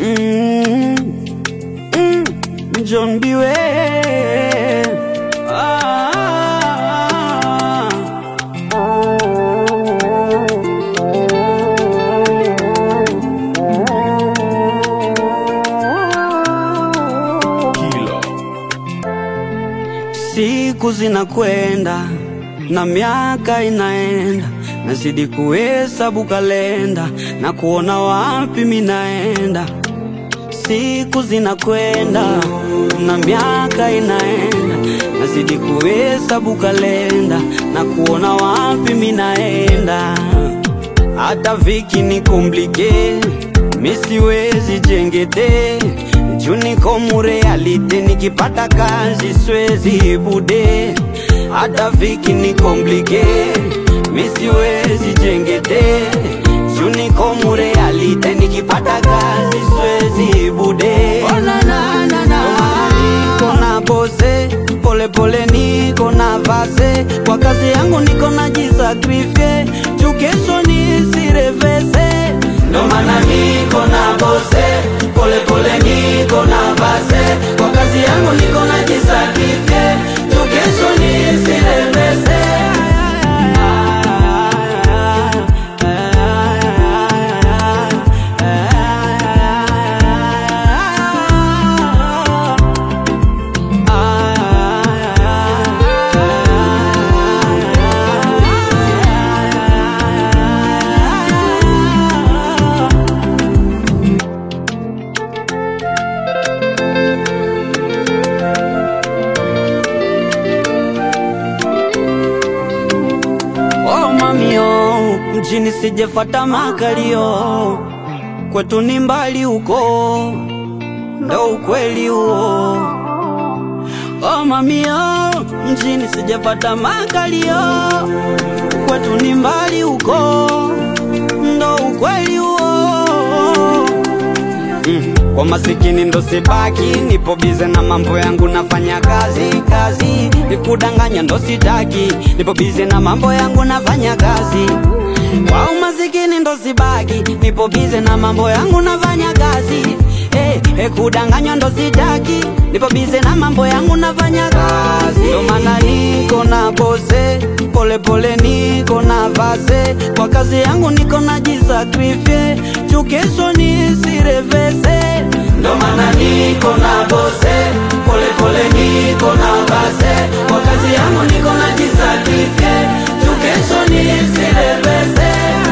Mm, mm, John Biwe ah, Siku zinakwenda na miaka inaenda, nazidi kuhesabu kalenda na kuona wapi minaenda. Siku zinakwenda na miaka inaenda, nazidi kuhesabu kalenda na kuona wapi minaenda. Hata viki ni komplike, misiwezi jengede juu niko murealite, nikipata kazi swezi bude. Hata viki ni komplike, misiwezi jengede juu niko murealite, nikipata kazi swezi bude. Oh, na, na, na, na. Niko na bose pole pole, niko na vase kwa kazi yangu, niko na jisakrifie juu kesho nisirevese, ndo maana niko na bose pole pole, niko na vase kwa kazi yangu, niko na jisakrifie juu kesho nisirevese. Oh mamio, mjini sijefata makalio, kwetu ni mbali huko, ndo ukweli huo. Oh mamio, mjini sijefata makalio, kwetu ni mbali huko, ndo ukweli huo. Mm. Kwa masikini ndo sibaki, nipo bize na mambo yangu, nafanya kazi kazi, nikudanganya ndo sitaki, nipo bize na mambo yangu, nafanya kazi. Kwa umasikini ndo sibaki, nipo bize na mambo yangu, nafanya kazi. Hey, hey, kudanganywa ndo sitaki, nipo bize na mambo yangu, nafanya kazi. Ndo maana niko na bose pole pole, niko na vase kwa kazi yangu, niko na jisakrifie juu kesho nisirevese. Ndo maana niko na bose pole pole, niko na vase kwa kazi yangu, niko na jisakrifie juu kesho nisirevese.